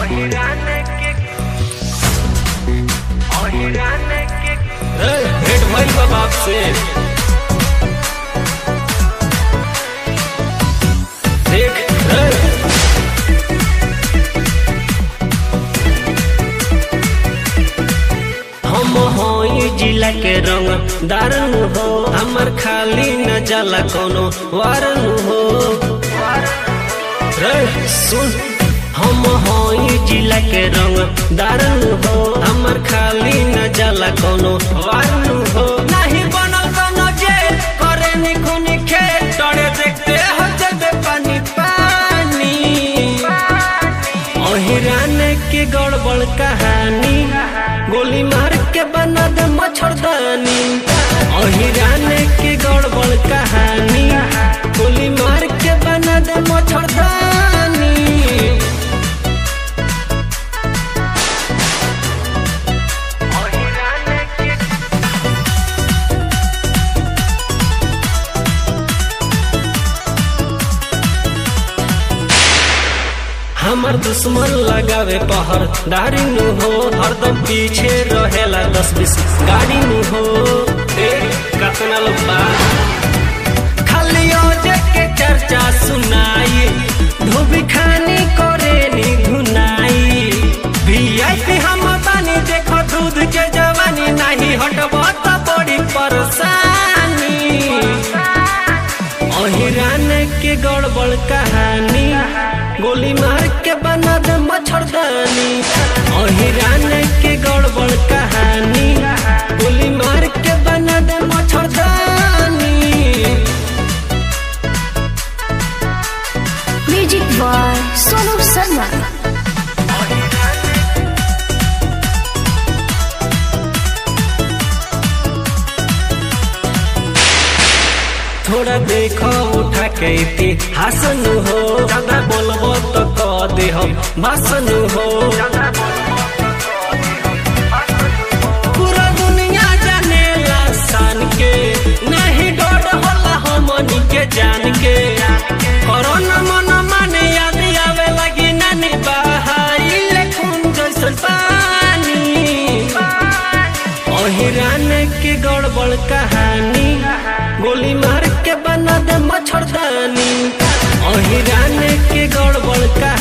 भेंट भइल बा बाप से देख ए, हम हई जिला के रंग दारन हो हमर खाली न जाला कोनो वारन हो रे सुन हम हई जिला के रंग दारन हो हमर खाली न जाला कोनो वारन हो नाही बनल कोनो जे करे निखुनी खेत तड़े देखते हो जबे पानी पानी अहिरान के गड़बड़ कहानी गोली मार के बना दे मच्छरदानी अहिरान के गड़बड़ कहानी गोली मार के बना दे मच्छरदानी हमर दुश्मन लगावे पहर दारी नु हो हरदम पीछे रहेला दस बीस गाड़ी नु हो ए कतना लोग बा खाली ओजे के चर्चा सुनाई धोबी खानी करे नी घुनाई वीआईपी हम बानी देखो दूध के जवानी नहीं हटबो त बड़ी परेशानी अहिरान के गड़बड़ कहानी गोली मार के बना दे मच्छरदानी अहिरान के गड़बड़ कहानी गोली मार के बना दे मच्छरदानी म्यूजिक बॉय सोनू शर्मा थोड़ा देखो उठा के इतिहास नु हो ज्यादा बोलबो तो कह दे हम भाषण हो पूरा दुनिया जानेला सान के नहीं डर होला हमनी के जान के कोरोना मन माने याद आवे लगी नानी बहाई खून जैसन पानी अहिरान के गड़बड़ कहानी गोली मार के बना दे मच्छरदानी अहिरान के गड़बड़ कहानी